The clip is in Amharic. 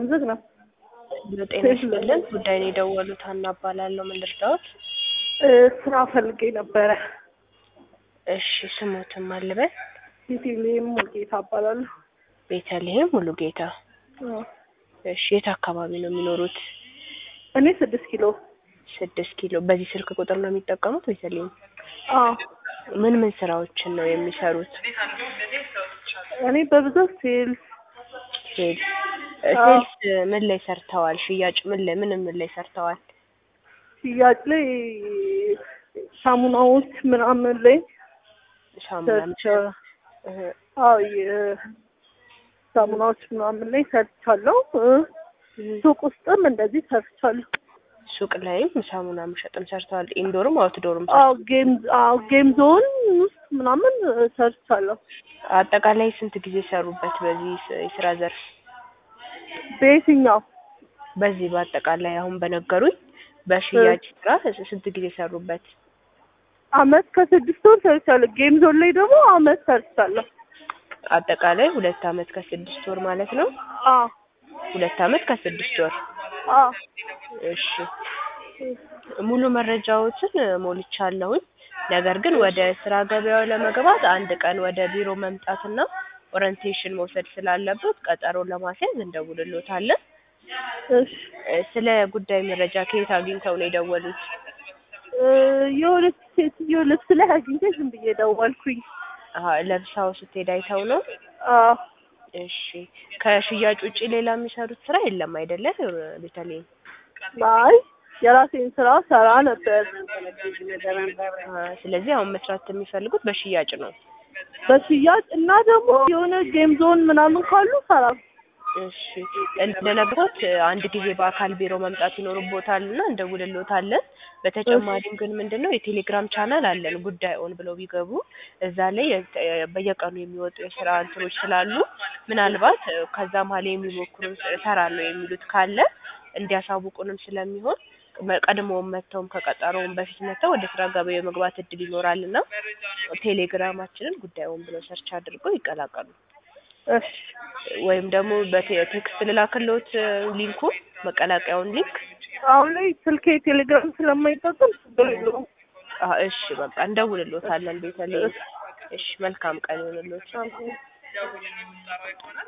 ዝግ ነው። ጤና ይስጥልን። ጉዳይን የደወሉት ሀና እባላለሁ። ምን ልርዳዎት? እ ስራ ፈልጌ ነበረ። እሺ ስሞትም አልበል። ቤተልሔም ሙልጌታ እባላለሁ። ቤተልሔም ሙሉ ጌታ። አዎ። እሺ የት አካባቢ ነው የሚኖሩት? እኔ ስድስት ኪሎ። ስድስት ኪሎ። በዚህ ስልክ ቁጥር ነው የሚጠቀሙት? ቤተልሔም አዎ። ምን ምን ስራዎችን ነው የሚሰሩት? እኔ በብዛት ሴልስ ሴልስ አዎ። ሴልስ ምን ላይ ሰርተዋል? ሽያጭ ምን ላይ ምን ምን ላይ ሰርተዋል? ሽያጭ ላይ ሳሙናዎች ምናምን ላይ ሳሙና ሰርቻ- እህ፣ አዎ የሳሙናዎች ምናምን ላይ ሰርቻለሁ። እ ሱቅ ውስጥም እንደዚህ ሰርቻለሁ። ሱቅ ላይም ሳሙና መሸጥም ሰርተዋል። ኢንዶርም አውትዶርም አዎ ጌም አዎ ጌም ዞን ውስጥ ምናምን እ ሰርቻለሁ። አጠቃላይ ስንት ጊዜ ሰሩበት በዚህ ስ- የስራ ዘርፍ? በየትኛው በዚህ በአጠቃላይ አሁን በነገሩኝ በሽያጭ ስራ ስንት ጊዜ ሰሩበት? አመት ከስድስት ወር ሰርቻለሁ። ጌም ዞን ላይ ደግሞ አመት ሰርቻለሁ። አጠቃላይ ሁለት አመት ከስድስት ወር ማለት ነው። አዎ ሁለት አመት ከስድስት ወር። አዎ እሺ ሙሉ መረጃዎችን ሞልቻለሁኝ። ነገር ግን ወደ ስራ ገበያው ለመግባት አንድ ቀን ወደ ቢሮ መምጣትና ኦሪንቴሽን መውሰድ ስላለበት ቀጠሮ ለማስያዝ እንደውልሎታለን። እሺ እ ስለ ጉዳይ መረጃ ከየት አግኝተው ነው የደወሉት? እ የሆነች ሴትዮ ልብስ ላይ አግኝቼ ዝም ብዬ ደወልኩኝ። አሀ ለብሳው ስትሄድ አይተው ነው? አዎ እሺ ከሽያጭ ውጪ ሌላ የሚሰሩት ስራ የለም አይደለ? ቤተልሔም አይ የራሴን ስራ ሰራ ነበር። አ፣ ስለዚህ አሁን መስራት የሚፈልጉት በሽያጭ ነው። በሽያጭ እና ደግሞ የሆነ ጌም ዞን ምናምን ካሉ ሰራ። እሺ እንደነገርኩት አንድ ጊዜ በአካል ቢሮ መምጣት ይኖርቦታል እና እንደውልሎታለን። በተጨማሪም ግን ምንድነው የቴሌግራም ቻናል አለን ጉዳይ ኦን ብለው ቢገቡ እዛ ላይ የተ- በየቀኑ የሚወጡ የስራ እንትኖች ስላሉ ምናልባት እ፣ ከዛ መሀል የሚሞክሩ እሰራለሁ የሚሉት ካለ እንዲያሳውቁንም ስለሚሆን መ- ቀድሞውም መጥተውም ከቀጠሮውም በፊት መጥተው ወደ ስራ ገበያ የመግባት እድል ይኖራል እና ቴሌግራማችንን ጉዳዩን ብለው ሰርች አድርገው ይቀላቀሉ። እሺ ወይም ደግሞ በቴክስት ልላክልዎት እ፣ ሊንኩ መቀላቀያውን ሊንክ። አሁን ላይ ስልኬ ቴሌግራም ስለማይጠቀም ችግር የለውም። አ፣ እሺ በቃ እንደውልሎታለን ቤተልሔም። እሺ መልካም ቀን ይሁንልዎት። አዎ።